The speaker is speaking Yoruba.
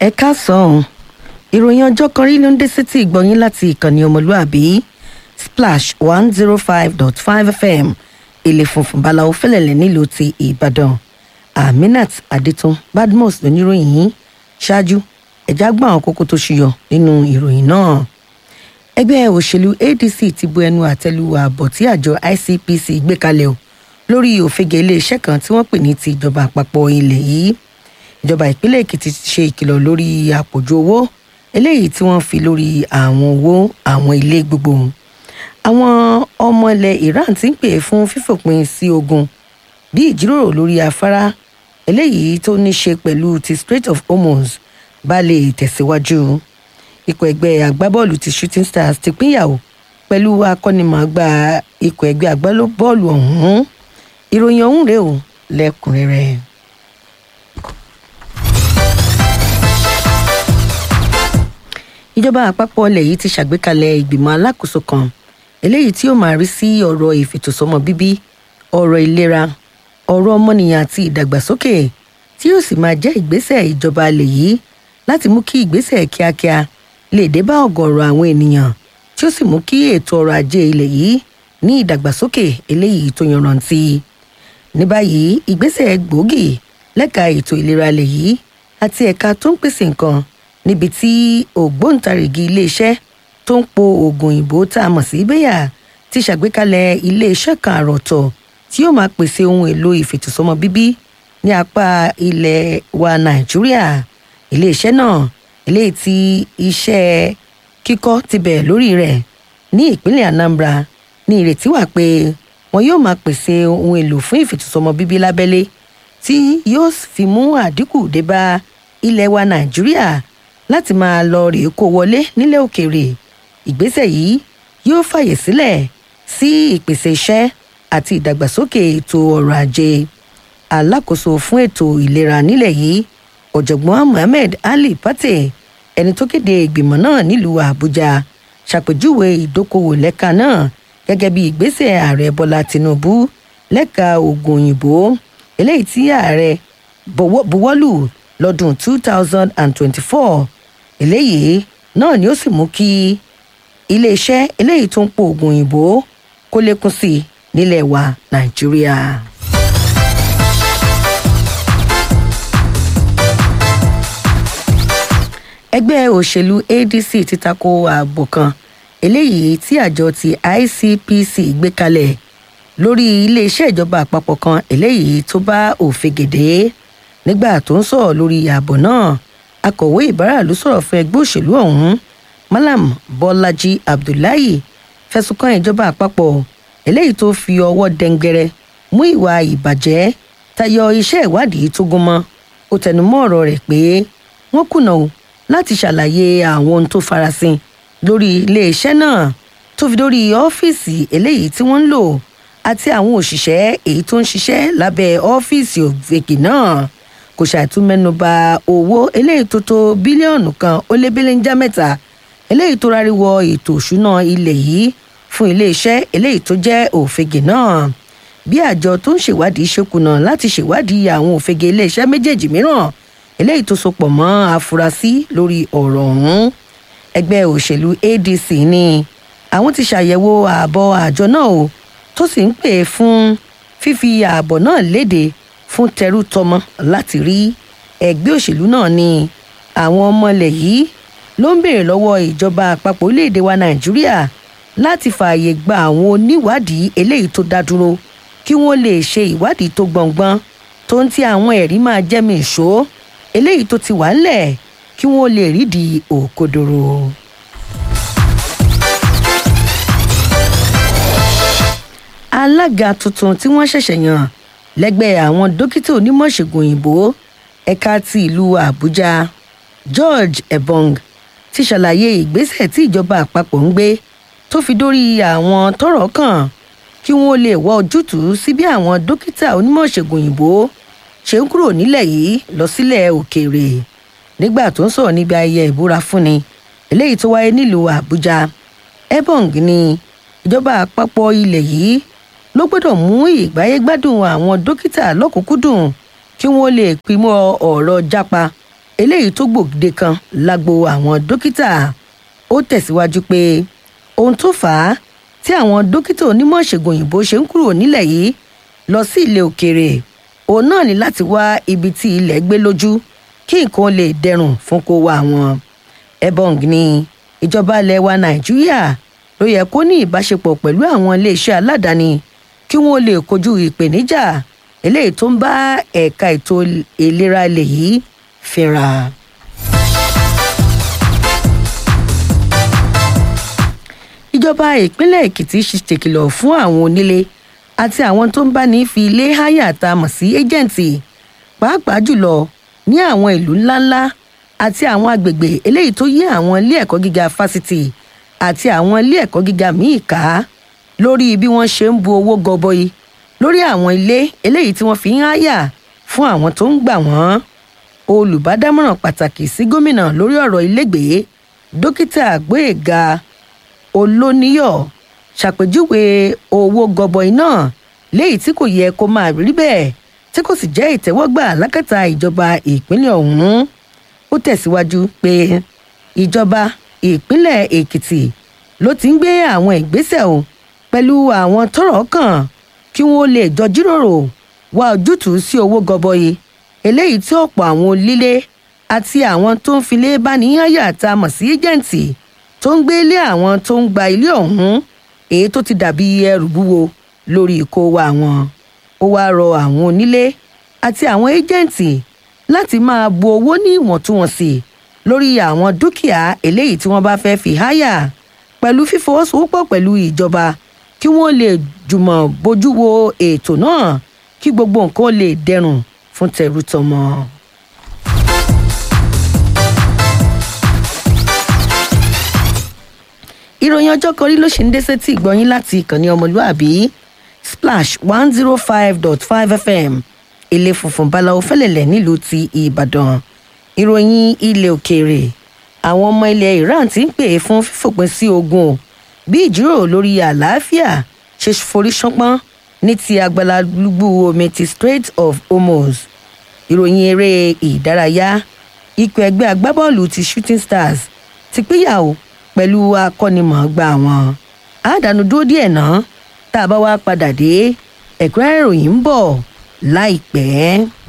ẹ káàsán ìròyìn ọjọ́ kan rí ló ń dé sétí ìgbọ̀nyín láti ìkànnì ọmọlúàbí splash one zero five dot five fm ilé funfun balawo fẹlẹ̀lẹ̀ nílùú ti ìbàdàn aminat adetun badmus lóníròyìn yìí ṣáájú ẹ̀já gbọ́n àwọn kókó tó ṣuyọ nínú ìròyìn náà ẹgbẹ́ òṣèlú adc ti bu ẹnu àtẹ́lu ààbọ̀ tí àjọ icpc gbé kalẹ̀ o lórí òfegè iléeṣẹ́ kan tí wọ́n pè ní ti ìjọba àpapọ̀ ilẹ̀ yìí ìjọba ìpínlẹ̀ èkìtì ti ṣe ìkìlọ̀ lórí àpòjù owó eléyìí tí wọ́n fi lórí àwọn owó àwọn ilé gbogbo àwọn ọmọ ilẹ̀ iran ti ń pè fún fífòpin sí ogun bí ìjíròrò lórí afárá eléyìí tó ní ṣe pẹ̀lú ti strait of hormuz bá lè tẹ̀síwájú ikọ̀ ẹgbẹ́ agbábọ́ọ̀lù ti shooting stars ti pínyàwó pẹ̀lú akọ́nimọ̀ọ́gbá ikọ̀ ẹgbẹ́ agbábọ́ọ̀lù ọ̀hún ìròyìn ọ̀hún rèé o lẹ́kùnrẹ́rẹ́. ìjọba àpapọ̀ ilẹ̀ yìí ti ṣàgbékalẹ̀ ìgbìmọ̀ alákòóso kan eléyìí tí ó máa rí sí ọ̀rọ̀ ìfètòsọ́mọ bíbí ọ̀rọ̀ ìlera ọ̀rọ̀ ọmọnìyàn àti ìdàgbàsókè tí yóò sì máa jẹ́ ìgbésẹ̀ ìjọba ilẹ̀ yìí láti mú kí ìgbésẹ̀ kíákíá lè dé bá ọ̀gọ̀ọ̀rọ̀ àwọn ènìyàn tí ó sì mú kí ètò ọrọ̀ ajé ilẹ̀ yìí ní ìdàgbàsókè eléyìí tó yanrantí ní báyìí ìgbésẹ̀ gbòógì lẹ́ka ètò ìlera ilẹ̀ yìí àti ẹ̀ka tó ń pèsè nǹkan níbi tí ògbóǹtarìgì iléeṣẹ́ tó ń po oògùn òyìnbó tá a mọ̀ sí bẹ́yà ti ṣàgbékalẹ̀ iléeṣẹ́ kan àròtọ̀ tí yóò máa pèsè ohun èlò ìfètòsọ́mọ bíbí ní apá ilẹ̀ wa nàìjíríà iléeṣẹ́ náà eléyìí tí iṣẹ́ kíkọ́ ti bẹ̀rẹ̀ lórí rẹ̀ ní ìpínlẹ̀ anambra ní ìrètí wà pé wọn yóò máa pèsè ohun èlò fún ìfètòsọ́mọ bíbí lábẹ́lé tí yóò fi mú àdínkù dé bá ilẹ̀ wa nàìjíríà láti máa lọ rèé kó wọlé nílẹ̀ òkèèrè ìgbésẹ̀ yìí yóò fàyè sílẹ̀ sí ìpèsè iṣẹ́ àti ìdàgbàsókè ètò ọrọ̀ ajé alákòóso fún ètò ìlera nílẹ̀ yìí ọ̀jọ̀gbọ́n mohammed ali pate ẹni tó kéde ìgbìmọ̀ náà nílùú àbújá ṣàpèjúwe ìdókòwò lẹ́ka náà gẹ́gẹ́ bí ìgbésẹ̀ ààrẹ bọ́lá tinubu lẹ́ka oògùn òyìnbó eléyìí tí ààrẹ buwọ́lù lọ́dún two thousand and twenty-four eléyìí náà ni ó sì mú kí iléeṣẹ́ eléyìí tó ń po oògùn òyìnbó kó lékún sí i nílẹ̀ wa nàìjíríà. ẹgbẹ́ òṣèlú adc ti tako ààbò kan eléyìí tí àjọ ti icpc gbé kalẹ̀ lórí iléeṣẹ́ ìjọba àpapọ̀ kan eléyìí tó bá òfegèdè nígbà tó ń sọ̀rọ̀ lórí ààbò náà akọ̀wé ìbáraàlú sọ̀rọ̀ fún ẹgbẹ́ òṣèlú ọ̀hún malam bọ́lájí abdullahi fẹ̀sùn kan ìjọba àpapọ̀ eléyìí tó fi ọwọ́ dẹ́ngbẹ̀rẹ̀ mú ìwà ìbàjẹ́ tayọ iṣẹ́ ìwádìí tó gún mọ́ ó tẹnumọ́ ọ̀rọ̀ rẹ̀ pé wọ́n kùnà o láti ṣàlàyé àwọn ohun tó farasin lórí iléeṣẹ́ náà tó fi dórí ọ́fíìsì eléyìí tí wọ́n ń lò àti àwọn òṣìṣẹ́ èyí tó ń ṣiṣẹ́ lábẹ́ ọ́fíìsì òfegè náà kò ṣàìtúmẹ́nuba owó eléyìí tó tó bílíọ̀nù kan ó lé bílíńjà mẹ́ta eléyìí tó ráríwọ ètò òṣùná ilẹ̀ yìí fún iléeṣẹ́ eléyìí tó jẹ́ òfegè náà bí àjọ tó ń ṣèwádìí ṣe kùnà láti ṣèwádìí àwọn òfegè iléeṣẹ́ méjèèjì mìíràn eléyìí tó sopọ̀ mọ́ afurasí lórí ọ̀rọ̀ ọ̀hún ẹgbẹ́ òṣèlú adc ni àwọn ti ṣàyẹ̀wò ààbọ̀ àjọ náà o tó sì ń pè fún fífi ààbọ̀ náà léde fún tẹrú tọmọ láti rí ẹgbẹ́ òṣèlú náà ni àwọn ọmọ ilẹ̀ yìí ló ń béèrè lọ́wọ́ ìjọba àpapọ̀ orílẹ̀-èdè wa nàìjíríà láti fààyè gba àwọn oníwádìí eléyìí tó dá dúró kí wọ́n lè ṣe ìwádìí tó gbọ̀ngbọ́n tó ń ti àwọn ẹ̀rí máa jẹ́mi ìṣó eléyìí tó ti wà ńlẹ̀ kí wọ́n lè rídìí òkodoro. alága tuntun tí wọ́n ṣẹ̀ṣẹ̀ yàn lẹ́gbẹ́ àwọn dókítà onímọ̀ṣègùn òyìnbó ẹ̀ka ti ìlú àbújá george ebong ti ṣàlàyé ìgbésẹ̀ tí ìjọba àpapọ̀ ń gbé tó fi dórí àwọn tọrọ kàn kí wọ́n lè wá ojútùú sí bí àwọn dókítà onímọ̀ṣègùn òyìnbó ṣe ń kúrò nílẹ̀ yìí lọ sílẹ̀ òkèèrè nígbà tó ń sọ̀rọ̀ níbi ayẹyẹ ìbúra fúnni eléyìí tó wáyé nílùú àbújá ebong ní ìjọba àpapọ̀ ilẹ̀ yìí ló gbọ́dọ̀ mú ìgbáyégbádùn àwọn dókítà lọ́kùnkúndùn kí wọ́n lè pimọ́ ọ̀rọ̀ jápa eléyìí tó gbòde kan lágbo àwọn dókítà ó tẹ̀síwájú pé ohun tó fà á tí àwọn dókítà onímọ̀ ìṣègùn òyìnbó ṣe ń kúrò nílẹ̀ yìí lọ sí ilẹ̀ òkèèrè òun náà ní láti wá ibi tí ilẹ̀ gbé lójú kí nǹkan lè dẹrùn fún kó wa wọn. ebong ní ìjọba ilẹ̀ wa nàìjíríà ló yẹ kó ní ìbáṣepọ̀ pẹ̀lú àwọn iléeṣẹ́ aládàáni kí wọ́n lè kojú ìpèníjà eléyìí tó ń bá ẹ̀ka ètò ìlera ilẹ̀ yìí fínra. ìjọba ìpínlẹ̀ èkìtì ṣèkìlọ̀ fún àwọn onílé àti àwọn tó ń bá ní fi ilé háyà tá a mọ̀ sí ẹ́jẹ̀ǹtì pàápàá jùlọ ní àwọn ìlú ńláńlá àti àwọn agbègbè eléyìí tó yí àwọn ilé ẹ̀kọ́ gíga fásitì àti àwọn ilé ẹ̀kọ́ gíga míì ká lórí bí wọ́n ṣe ń bu owó gọbọi lórí àwọn ilé eléyìí tí wọ́n fi ń háyà fún àwọn tó ń gbà wọ́n olùbádámọ̀ràn pàtàkì sí gómìnà lórí ọ̀rọ̀ ilégbèé dókítà gbóyèga olóníyọ̀ ṣàpèjúwe owó gọbọi náà léyìí tí kò yẹ kó máa rí bẹ́ẹ̀ tí kò sì jẹ́ ìtẹ́wọ́gbà lákàtà ìjọba ìpínlẹ̀ ọ̀hún ó tẹ̀síwájú pé ìjọba ìpínlẹ̀ èkìtì ló ti ń gbé àwọn ìgbésẹ̀ o pẹ̀lú àwọn tọ́rọ̀ kàn kí wọ́n lè jọ jíròrò wá ojútùú sí owó gọbọi eléyìí tí ọ̀pọ̀ àwọn onílé àti àwọn tó ń filé báníyànyà tá a mọ̀ sí ẹ́jẹ̀ǹtì tó ń gbé ilé àwọn tó ń gba ilé ọ̀hún èyí tó ti dàbí ẹrù wúwo lórí ìkó wa wọn ó wáá rọ àwọn onílé àti àwọn ẹ́jẹ̀ǹtì láti máa bu owó ní ìwọ̀ntúnwọ̀nsì lórí àwọn dúkìá eléyìí tí wọ́n bá fẹ́ fi háyà pẹ̀lú fífọwọ́sowọ́pọ̀ pẹ̀lú ìjọba kí wọ́n lè jùmọ̀ bójú wo ètò náà kí gbogbo nǹkan lè dẹrùn fún tẹrú tọmọ. ìròyìn ọjọ́ kan rí ló ṣe ń dé sétí ìgbọ́yín láti ìkànnì ọmọlúàbí splash one zero five dot five fm ilé funfun báláwo fẹ́lẹ̀lẹ̀ nílùú ti ìbàdàn ìròyìn ilẹ̀ òkèèrè àwọn ọmọ ilẹ̀ iran ti ń pè é fún fífòpin sí ogun o bí ìjíròrò lórí àlàáfíà ṣe forí ṣánpọ́n ní ti agbalálúgbú omi ti strait of hormuz ìròyìn eré ìdárayá ikọ̀ ẹgbẹ́ agbábọ́ọ̀lù ti shooting stars ti pínyàwó pẹ̀lú akọ́nimọ̀ọ́gbà wọn àdánù dúró díẹ̀ náà tá a bá wá padà dé ẹ̀kúnrẹ́rẹ́ ìròyìn ń bọ̀ láìpẹ́.